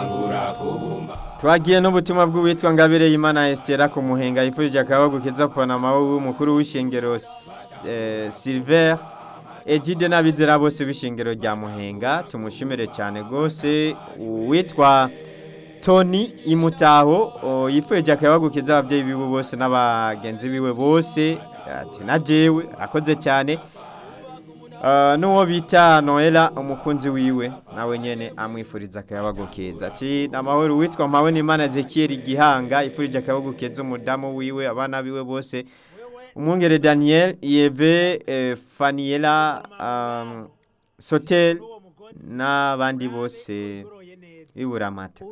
twagiye n'ubutumwa bw'uwitwa ngabire y'imana esitera ku muhenga yifurije akababo keza panama w'umukuru w'ishengero eh, silver ejide n'abizera bose b'ishengero rya muhenga tumushimire cyane rwose uwitwa tony imutaho o, yifurije akababo keza ababyeyi biwe bose n'abagenzi biwe bose ati na jewe akoze cyane Uh, n'uwo bita noela umukunzi wiwe nawe nyene amwifuriza akayabago keza ati namahoro witwa mpawe n'imana ezekiel gihanga ifurije akayabago keza umudamu wiwe abana biwe bose umwungere daniel yeve eh, faniela um, sotel n'abandi bose b'iburamata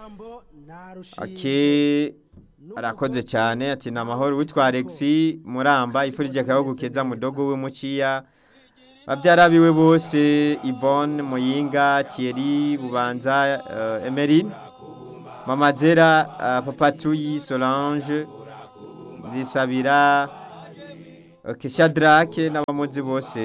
okay arakoze cyane ati namahoro witwa alexi muramba ifurije akayabago keza mudogo we muciya babyara biwe bose Yvonne Muyinga Thierry Bubanza uh, Emeline Mama Zera uh, Papa Tuyi Solange Zisabira okay, Shadrack n'abamuzi bose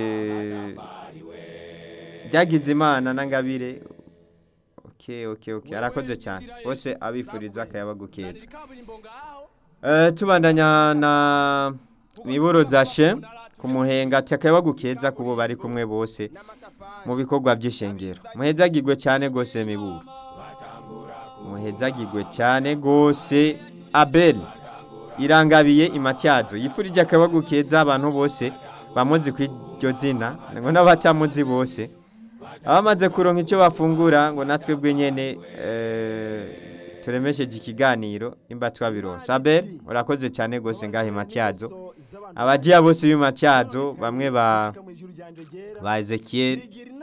byagize imana n'angabire okay okay okay arakoze cyane bose abifuriza akayabagu keza uh, tubandanya na miboro za shem ku muhenga akayabagu keza kubo bari kumwe bose mu bikorwa by'ishengero muhezagirwe cyane rwose miburo muhezagirwe cyane rwose abel irangabiye imatyazo yifurije akayabagu keza abantu bose bamuzi ku iryo zina ngo n'abatamuzi bose abamaze kuronka icyo bafungura ngo natwe bwenyine turemesheje ikiganiro nimba twabironse abel urakoze cyane rwose ngaho imatyazo abagiya bose b'imatyazo bamwe ba ba Ezekiel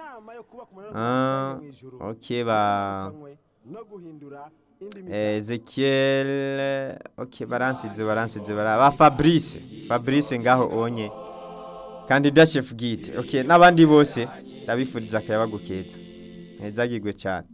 ah okay ba Ezekiel okay baransize baransize bara ba Fabrice Fabrice ngaho onye kandida chef gite okay nabandi bose ndabifuriza akayabagukeza hezagirwe cyane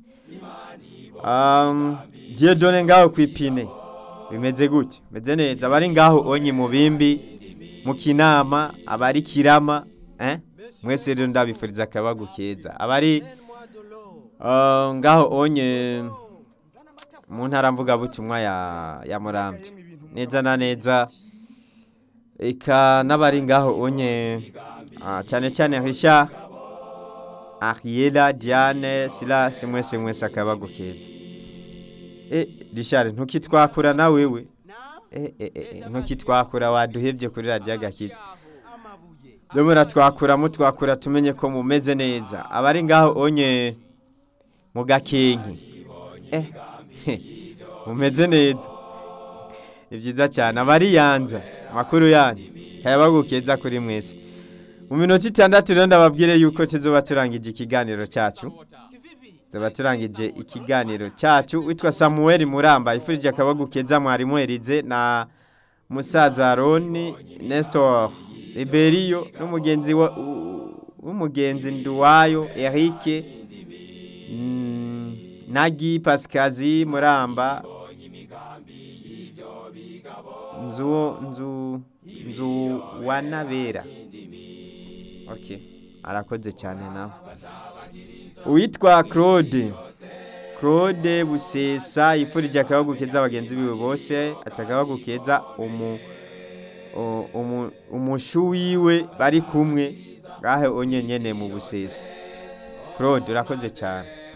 um Dieudonne ngaho kwipine bimeze gute meze neza abari ngaho onye mu bimbi mu kinama abari kirama eh mwese rero ndabifuriza akabagu keza abari uh, ngaho onye mu ntara mvuga butumwa ya ya Murambye neza na neza eka n'abari ngaho onye uh, cyane cyane hisha Ariela Diane sila simwese mwese akabagu keza eh Richard ntukitwakura na wewe ntukitwakura waduhebye kuri radiyo agakiza domora twakura mutwakura tumenye ko mumeze neza abari ngaho onye mu gakenke mumeze neza ni byiza cyane abari yanza amakuru yanyu kayabagukeza kuri mwese mu minota itandatu rero ndababwire yuko tuzoba turangije ikiganiro cyacu tuba turangije ikiganiro cyacu witwa samuel muramba ifurije akabagu keza mwarimu erize na musaza roni nestor iberiyo n'umugenzi w'umugenzi nduwayo erike nagi pasikazi muramba nzu nzu nzu wanabera okay arakoze cyane nawe uwitwa claude claude busesa yifurije akabagu keza abagenzi biwe bose atakabagu keza umushu wiwe bari kumwe ngahe onye nyene mu busesa claude urakoze cyane